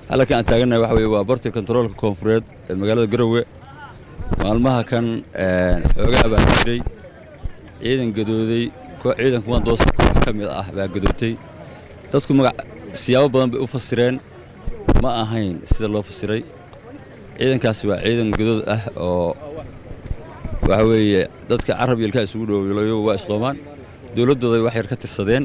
halkan aan taagannahay waxa weye waa barti kontaroolka koonfureed ee magaalada garowe maalmaha kan xoogaa baa jiray ciidan gadooday koox ciidan kuwan doos ka mid ah baa gadootay dadku magac siyaabo badan bay u fasireen ma ahayn sida loo fasiray ciidankaasi waa ciidan gadood ah oo waxa weeye dadka carab iyo ilkaa isugu dhowlayo waa isqoomaan dowladdooday wax yar ka tirsadeen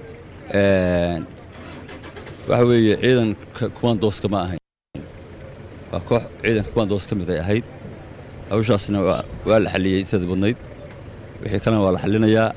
waxa weeye ciidanka kuwan dooska ma ahayn waa koox ciidanka kuwan doos ka mid ay ahayd hawshaasna waa la xalliyey inteeda badnayd wixii kalena waa la xallinayaa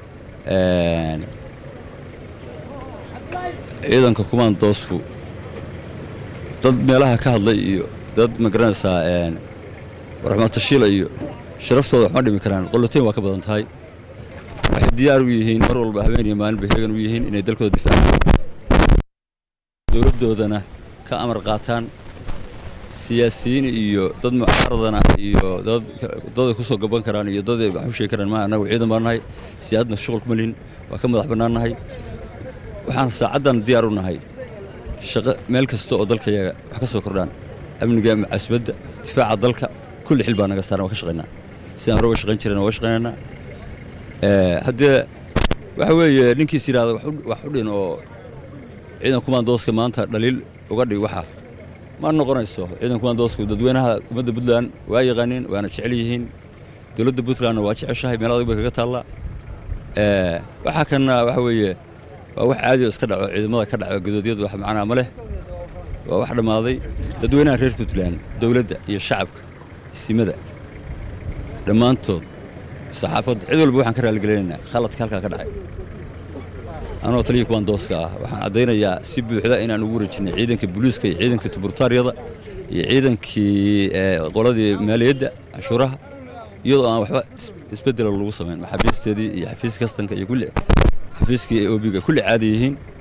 ciidanka kuwan doosku dad meelaha ka hadlay iyo dad ma garanaysaa warxmatashiila iyo sharaftooda wax ma dhimi karaan qoloteyn waa ka badan tahay waxay diyaar u yihiin mar walba habeen iyo maalin bay heegan u yihiin inay dalkooda difaacaan dowladdoodana ka amar qaataan siyaasiyiin iyo dad mucaaradana iyo dad daday ku soo gaban karaan iyo daday wax u sheegi karaan ma annagu ciidan baan nahay siyaadna shuqul kuma lihin waa ka madax bannaan nahay waxaan saacaddan diyaar u nahay shaqo meel kasta oo dalkayaga wax ka soo kordhaan amniga mucaasibadda difaaca dalka kulli xil baa naga saaran waa ka shaqaynaa sidaan hore uga shaqayn jirayna waa shaqaynaynaa haddee waxa weeye ninkiis yidhahda wax u dhin oo ciidan kumaandooska maanta dhaliil uga dhig waxa ma noqonayso ciidan kumaandoosku dadweynaha ummadda puntland waa yaqaaniin waana jecel yihiin dowladda puntlandna waa jeceshahay meel adag bay kaga taallaa waxaa kanna waxa weeye waa wax caadi oo iska dhaco ciidamada ka dhaco gadoodyadu wax macnaa ma leh waa wax dhammaaday dadweynaha reer puntland dowladda iyo shacabka isimada dhammaantood saxaafadda cid walba waxaan ka raaligelinaynaa khaladka halkaa ka dhacay anoo taliya kuwan dooska ah waxaan caddaynayaa si buuxda inaan ugu wareejinay ciidanka booliiska iyo ciidanka tuburtaaryada iyo ciidankii qoladii maaliyadda cashuuraha iyadoo aan waxba isbeddela lagu samayn maxaabiisteedii iyo xafiis kastanka iyo kulli xafiiskii obiga kulli caadi yihiin